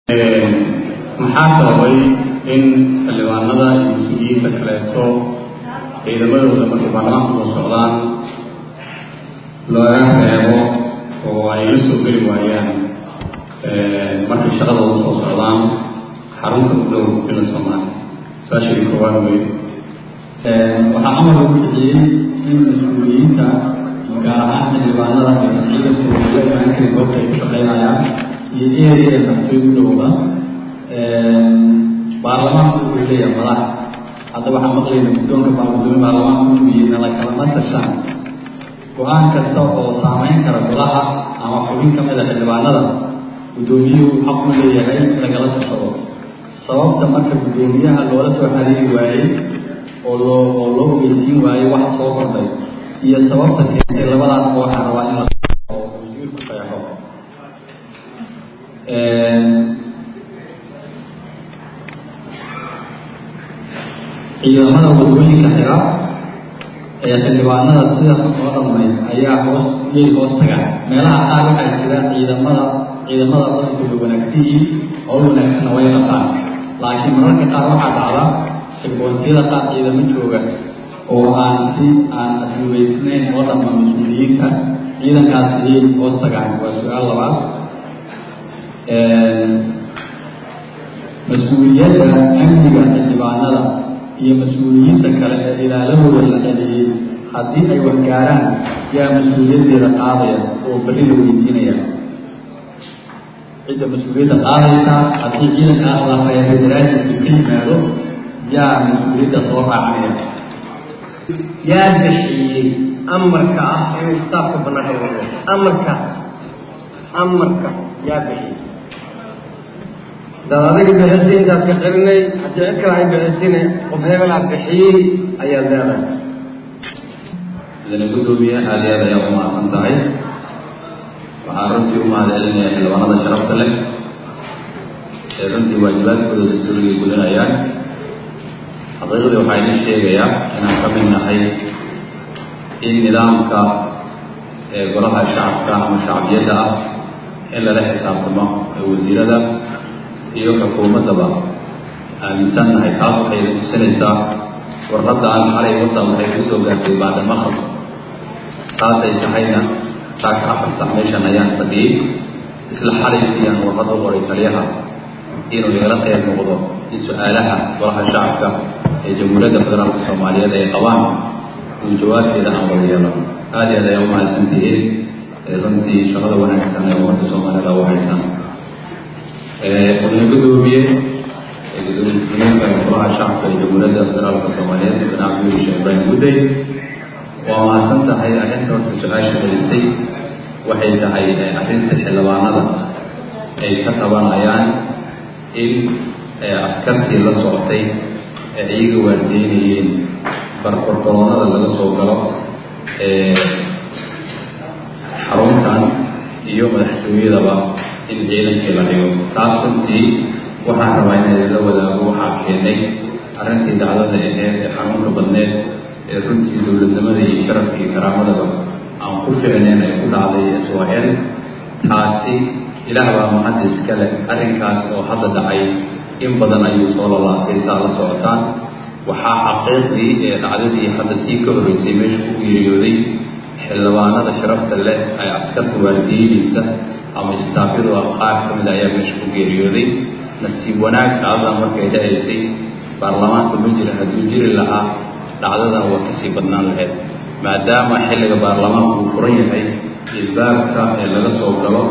maxaa sababay in xildhibaanada iyo mas-uuliyiinta kaleeto ciidamadooda markay baarlamaanka soo socdaan looga reebo oo ay la soo geli waayaan markay shaqadooda soo socdaan xarunta u dhow bila soomaaliya su-aashadii koowaad wey waxaa amar lagu bixiyey in mas-uuliyiinta gaar ahaan xildhibaanada aysan ciidankooda la imaan karin goobta ay ku shaqaynayaan iyo ereya naftay u dhowda baarlamaanku wuxuu leeyahay madax hadda waxaan maqlayna guddoonka baargudoomiye baarlamaanku inuu yihi nala kalama tashaan go-aan kasta oo saameyn kara golaha ama xubin ka mida xildhibaanada guddoomiyuhu xaq u leeyahay in lagala tashado sababta marka guddoomiyaha loola soo xariiri waayey oo loo oo loo ogeysiin waayey wax soo kordhay iyo sababta keentay labadaas waxaan rabaa in la oo wasiirku qeexo ciidamada wadooyinka xira ee xildhibaanada sida oo dhammayd ayaa hoos yay hoos tagaan meelaha qaar waxaa jira ciidamada ciidamada badankooda wanaagsiyiin oo wanaagsanna way qabtaan laakiin mararka qaar waxaa dhacda sirgoontiyada qaar ciidamo jooga oo aan si aan asluweysnayn oo dhamma mas-uuliyiinta ciidankaas ayay hoos tagaan waa su-aal labaad mas-uuliyadda amniga xildhibaanada iyo mas-uuliyiinta kale ee ilaalahooda la celiyey haddii ay waxgaaraan yaa mas-uuliyaddeeda qaadaya oo berri la weydiinaya cidda mas-uuliyadda qaadaysa haddii ciidankaa la reebay daraadiisa ka yimaado yaa mas-uuliyadda soo raacanaya yaa bixiyey amarka ah inuu kitaabka banaanka wado amarka amarka yaa bixiyey dad adiga bixisay intaad ka qarinay haddii cid kale ay bixisine qof hebelaa bixiyey ayaad leedahay idana guddoomiye aada iyo aad ayaa u mahadsan tahay waxaan runtii u mahad celinaya xildhibaanada sharafta leh ee runtii waajibaadkooda dastuurigay gudanayaan xaqiiqdii waxaa idin sheegayaa inaan ka mid nahay in nidaamka ee golaha shacabka ama shacbiyadda ah in lala xisaabtamo ee wasiirada iyo xukuumaddaba aaminsan nahay taas waxay idin tusinaysaa warqadda aan xalay wasa waxay ku soo gaartay bacda maqrib saasay tahayna saaka afar sac meeshan ayaan fadhiyey isla xalaykiyaan warqad u qoray taliyaha inuu igala qeyb noqdo in su-aalaha golaha shacabka ee jamhuuriyadda federaalka soomaaliyeed ay qabaan uu jawaabteeda aan wada yeelano aada iyo aad ayaa u mahadsantihiin runtii shaqada wanaagsan ee ummadda soomaalida u haysan gudoomiye gudoomiye gudoomiye golaha shacabka ee jamhuuriyadda federaalka soomaaliyeed madaxweyne cabdulli sheekh ibraahim gudday waa mahadsan tahay arrinta horta su-aasha celisay waxay tahay arrinta xildhibaanada ay ka qabanayaan in askartii la socotay ee iyaga waardeynayeen barbartoloonada laga soo galo xaruntan iyo madaxtooyadaba in ciidankii la dhigo taas runtii waxaan rabaa in idinla wadaago waxaa keenay arrintii dacdada aheed ee xanuunka badneed ee runtii dowladnimada iyo sharafka iyo karaamadaba aan ku ficneyn ay ku dhacday israel taasi ilaah baa mahadda iska leh arrinkaas oo hadda dhacay in badan ayuu soo lalaatay saa la socotaan waxaa xaqiiqdii ee dhacdadii hadda tii ka horreysay meesha ku geeriyooday xildhibaanada sharafta leh ay askarta waardiyidiisa ama istaafyadu ah qaar ka mid ayaa meesha ku geeriyooday nasiib wanaag dhacdadan markay dhacaysay baarlamaanka ma jira hadduu jiri lahaa dhacdadan waa kasii badnaan lahayd maadaama xilliga baarlamaanku uu furan yahay ilbaabka ee laga soo galo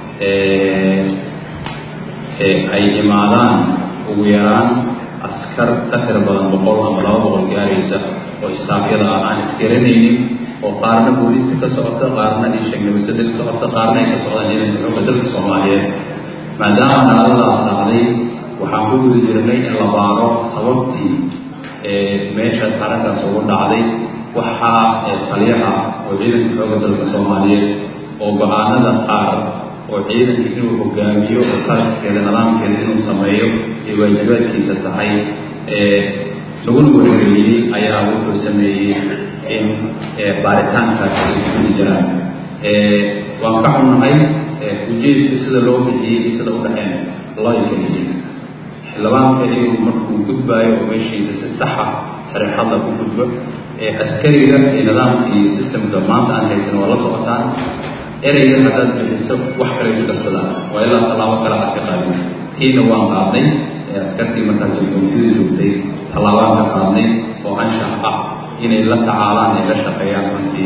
ay imaadaan ugu yaraan askar ka tira badan boqol ama laba boqol gaaraysa oo istaafyada ah aan isgaranaynin oo qaarna booliista ka socota qaarna iyo sheegnabasada ka socota qaarna ay ka socdaan ciidanka xooga dalka soomaaliyeed maadaama dhacdadaas dhacday waxaan ku guda jirnay in la baaro sababtii meeshaas arrintaas ugu dhacday waxaa taliyaha oo ciidanka xooga dalka soomaaliyeed oo go-aanada qaar oo ciidanka inuu hogaamiyo oo qaaskeeda nidaamkeeda inuu sameeyo ay waajibaadkiisa tahay laguna warwareeyey ayaa wuxuu sameeyey in baaritaankaas ay kuli jiraan waan ka xunnahay ujeedka sida loo bixiyey iyo sida u dhexeen loo ikeliye xildhibaanka inuu markuu gudbaayo oo meeshiisa si saxa sareexada ku gudbo ee askariga iyo nidaamka iyo systemka maanta aan haysan waa la socotaan ereyga haddaad bixiso wax kale ku darsadaan waa ilaa tallaabo kale aad ka qaadin tiina waan qaadnay ee askartii markaas jikontida joogtay tallaabaan ka qaadnay oo anshax ah inay la tacaalaan ay la shaqeeyaan runtii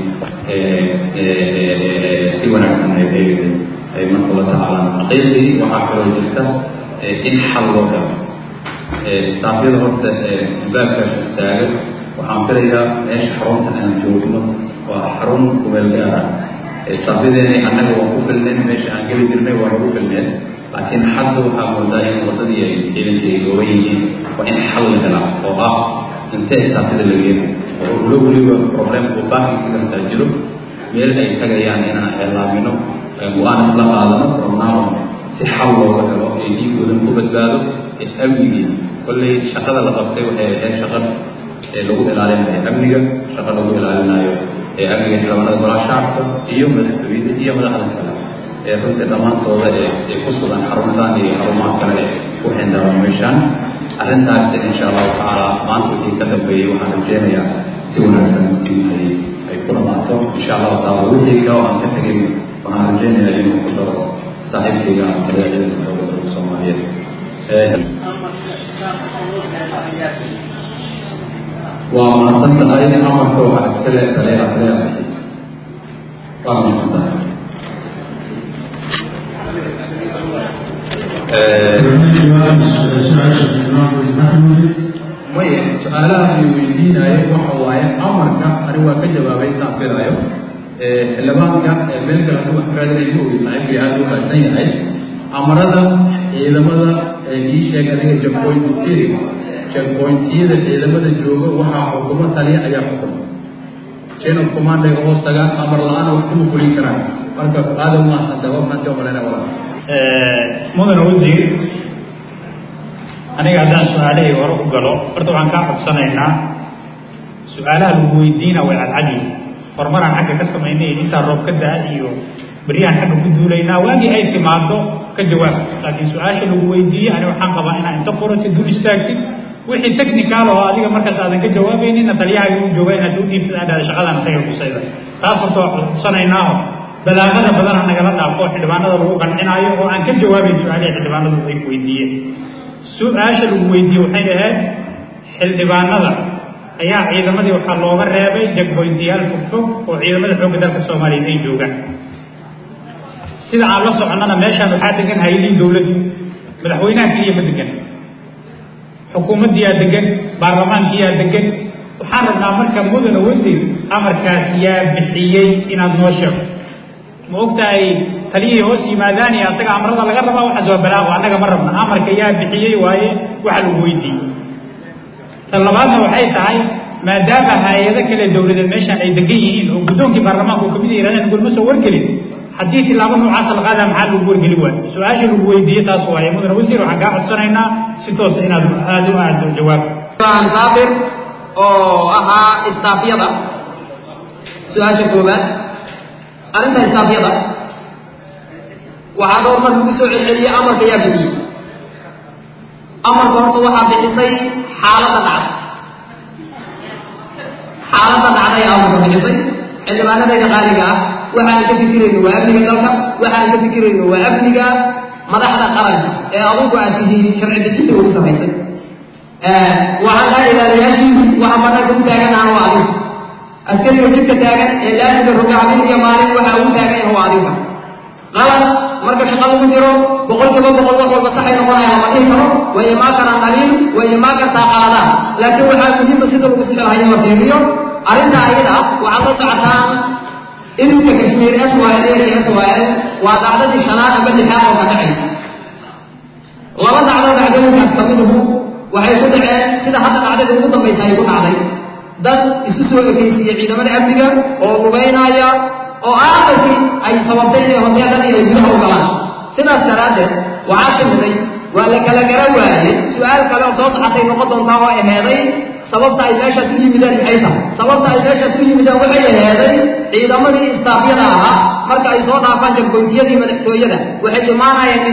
si wanaagsan ay marka la tacaalaan xaqiiqdii waxaa kaloo jirta in xal loo helo istaafyada horta baabkaas istaaga waxaan filayaa meesha xarunta aan joogno waa xarun kumeel gaara istaafyadeeni annaga waan ku filneen meesha aan geli jirnay waa lagu filneen laakiin hadda waxaa moodaa in wadadii ay ciidanka ay gooban yihiin waa in xal la helaa oo ah intee istaafyada la geena oo ulo weliba problemku baakinka gartaa jiro meel ay tagayaan inaan eelaamino go-aan isla qaadano from si xal looga helo ee dhiigoodan ku badbaado ee amnigii kolley shaqada la qabtay waxay ahayd shaqa ee lagu ilaalinayo amniga shaqa lagu ilaalinayo ee amniga xildhibaanada golaha shacabka iyo madaxtooyada iyo madaxda kale ee runtii dhammaantooda ee ee ku sugan xaruntan iyo xarumaha kale ee ku xindaaban meeshaan arrintaas insha allahu tacaala maanta wixii ka dambeeyey waxaan rajeynayaa si wanaagsan in ay ay ku dhamaato insha allahu tacaala wixii kale oo aan ka tegin waxaan rajeynayaa inuu ku daro saaxiibkayga aan kale ciidanka xooga dalka soomaaliyeed waa mahadsan tahay amarka waxaa iska le taleeha taleeha waa mahadsan tahay maya su-aalaha ay weydiinayo waxa waaye amarka ani waa ka jawaabay saan filaayo xildhibaanka meel kale hadduu wax raadinayo uu saaxiibkii aada u raadsan yahay amarada ciidamada ii sheeg adiga checkpoint iri checkpointiyada ciidamada jooga waxaa xukumo taliya ayaa xukuma chain of command ay hoos tagaan amar la-aana wax kuma fulin karaan marka aada u mahadsantay waa maxaad ka malayna walaa mudane wasiir aniga haddaan su-aalahii hore u galo horta waxaan kaa codsanaynaa su-aalaha lagu weydiina way cadcadi horumaraan xagga ka samaynay intaa roob ka da-a iyo beryahan xagga ku duulaynaa waagii ay timaado ka jawaab laakiin su-aasha lagu weydiiyey ani waxaan qabaa inaa inta qorati dul istaagtid wixii technical oo adiga markaas aadan ka jawaabaynina taliyahaaga u jooga inaad u dhiibtid aa dhahda shaqadan isaga kusayda taas horta waa codsanaynaaho balaaqada badan ha nagala dhaafo xildhibaanada lagu qancinaayo oo aan ka jawaabayn su-aalihii xildhibaanadu ay weydiiyeen su-aasha lagu weydiiyey waxay ahayd xildhibaanada ayaa ciidamadii waxaa looga reebay jagboyntiyaal fogfog oo ciidamada xoogga dalka soomaaliyeed ay joogaan sida aan la soconnana meeshaan waxaa degan hay-adihii dowladdu madaxweynaha keliya ma degan xukuumaddiyaa degan baarlamaankiyaa degan waxaan rabnaa marka mudane wasiir amarkaas yaa bixiyey inaad noo sheego ma ogtahay taliyihii hoos yimaadaan iyo asaga amarada laga rabaa waxaas waa balaaqo annaga ma rabna amarka yaa bixiyey waaye waxa lagu weydiiyey tan labaadna waxay tahay maadaama hay-ado kale dowladeed meeshaan ay degan yihiin oo guddoonkii baarlamaanka oo kamid a yirahdeen gulma soo wargelin haddii tilaabo noocaasa la qaadaa maxaa lagu wargeli waayo su-aasha lagu weydiiyey taas waaye mudane wasiir waxaan kaa codsanaynaa si toosa inaad aada u aado jawaab saabir oo ahaa istaafyada su-aasha koowaad arrinta istaafyada waxaa dhowr mar lagu soo celceliyey amarka yaa bixiyey amarka horta waxaa bixisay xaaladda dhacda xaaladda dhacda ayaa amarka bixisay xildhibaanadayda qaaliga ah waxaan ka fikirayno waa amniga dalka waxaan ka fikirayno waa amniga madaxda qaranka ee adugu aad tihiin sharci dejinta ugu samaysay waxaan dhaha ilaaliyaashii waxa banaanka u taaganahan waa adiga askariga jidka taagan ee laamiga rogacmin iyo maalin waxa ugu taagan waa adiga qalad marka shaqa lagu jiro boqolkiiba boqol wax walba saxay noqonayaan lama dhihi karo way imaan karaan dhaliil way imaan kartaa qaladaan laakiin waxaa muhiima sida lagu sixi lahaa in la fiiriyo arrinta ayada waxaad la socotaan ilinka kashmiir s y l iyo s y l waa dacdadii shanaad amba lixaad oo ka dhacaysa laba dacdo dhacdooyinkaas kamiduhu waxay ku dhaceen sida hadda dhacdada ugu dambaysa ay ku dhacday dad isu soo ekaysiiye ciidamada amniga oo lugaynaya oo aakhirkii ay sababtay inay hoteeladii ay gudaha u galaan sidaas daraaddeed waxaa timiday waa la kala gara waaye su-aal kale oo soo saxatay noqon doontaa oo aheeday sababta ay meeshaas u yimideen maxay tahay sababta ay meeshaas u yimideen waxay aheeday ciidamadii istaafyada ahaa marka ay soo dhaafaan jagboytiyadii madaxtooyada waxay imaanayeen in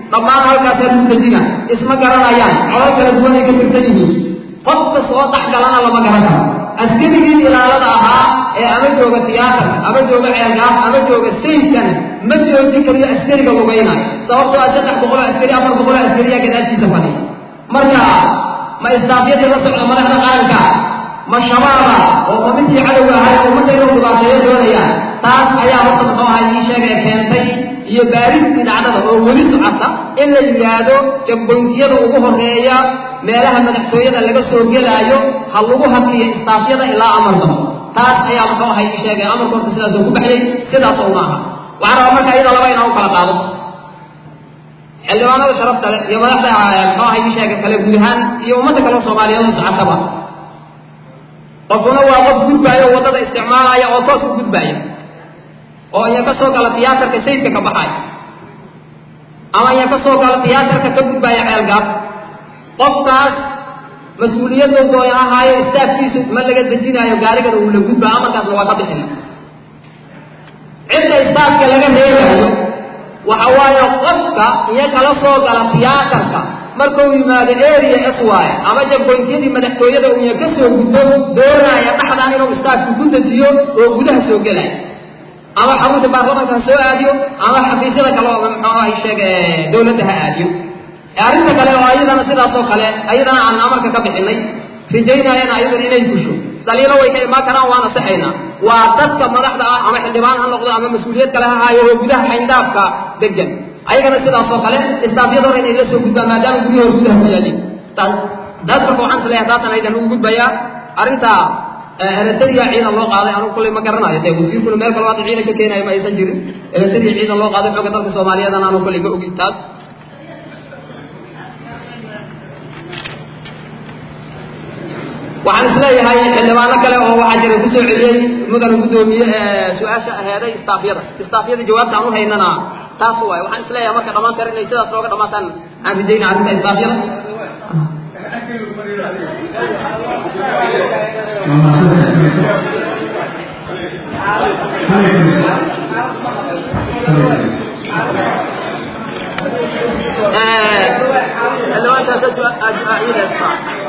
dhammaan halkaasaa lagu dejina isma garanayaan colal kala duwan ay ka tirsan yihiin qof kasta oo dhex galana lama garan karo askarigii ilaalada ahaa ee ama jooga tiyaatarka ama jooga ceelgaaf ama jooga sayidkana ma joojin kariyo askariga lugaynayo sababtoo ah saddex boqol oo askari afar boqol oo askariyaa gadaashiisa fadhiya marka ma istaafyadii la socda madaxda qaranka ma shabaaba oo ma midkii cadowga ahay oo ummadda inuu dhibaateeyo doonayaan taas ayaa horta muxuu ahay ii sheegay keentay iyo baaristii dhacdada oo weli socota in la yidhaahdo jagboyntiyada ugu horeeya meelaha madaxtooyada laga soo gelaayo ha lagu hakiyo istaafyada ilaa amar dambe taas ayaa muxuu ahay ii sheegay amarka horta sidaasoo ku baxyay sidaasoo ma aha waxaan rabaa marka iyada laba inaan u kala qaado xildhibaanada sharafta leh iyo madaxda muxuu ahay ii sheegay kale guud ahaan iyo ummadda kaleo soomaaliyeed oo socotaba qofuna waa qof gudbaaya oo waddada isticmaalaya oo toos u gudbaaya oo iya ka soo gala tiyaatarka sayidka ka baxaaya ama iya ka soo gala tiyaatarka ka gudbaaya ceelgaab qofkaas mas-uuliyadda doon ahaayo istaafkiisu ma laga dejinaayo gaarigana uu la gudbaa amarkaasna waa ka bixina cidda istaafka laga reebaayo waxa waaye qofka iyo kala soo gala tiyaatarka markuu yimaado area s y ama jagboyntiyadii madaxtooyada uya ka soo gudbo doonaya dhaxdaa inuu istaafku ku dejiyo oo gudaha soo gelaya ama xarunta baarlamanka ha soo aadiyo ama xafiisyada kale oo muxuu ahay sheege dawladda ha aadiyo arrinta kale oo ayadana sidaas oo kale ayadana aan amarka ka bixinay rajaynayana ayadana inay gusho daliilo way ka imaan karaan waana saxaynaa waa dadka madaxda ah ama xildhibaan ha noqdo ama mas-uuliyad kale ha haayo oo gudaha xayndaafka degan ayagana sidaas oo kale istaafyada hore inay la soo gudbaan maadaama guryahi hor gudaha ku yaalin taas daas marka waxaan isleeyahay taasan aydan ugu gudbayaa arrinta eritrea ciidan loo qaaday anugu kullay ma garanayo dee wasiirkuna meel kale hadda ciidan ka keenayo ma aysan jirin eritrea ciidan loo qaaday xooga dalka soomaaliyeedana anu kullay ma ogin taas waxaan isleeyahay xildhibaano kale oo waxaa jira kusoo celiyey mudana guddoomiye su-aasha aheeday istaafyada istaafyada jawaabta aan u haynana taas waay waxaan isleeyahay marka dhammaan kar inay sidaas nooga dhamaataan aan ridayna arrinta istaafyada xildhibaankaasa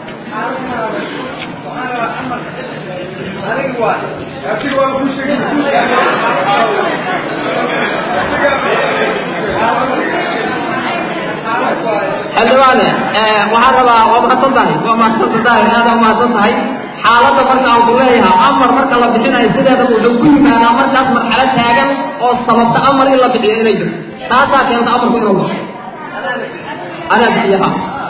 xildhibaane waxaan rabaa waa mahadsan tahay waa mahadsan tahay aada mahadsan tahay xaaladda marka aan ku leeyahay amar marka la bixinayo sideeda wuxuu ku yimaadaa markaas marxalad taagan oo sababta amar in la bixiyo inay jirto taasaa keenta amarku inuu baxo anaa bixiyaha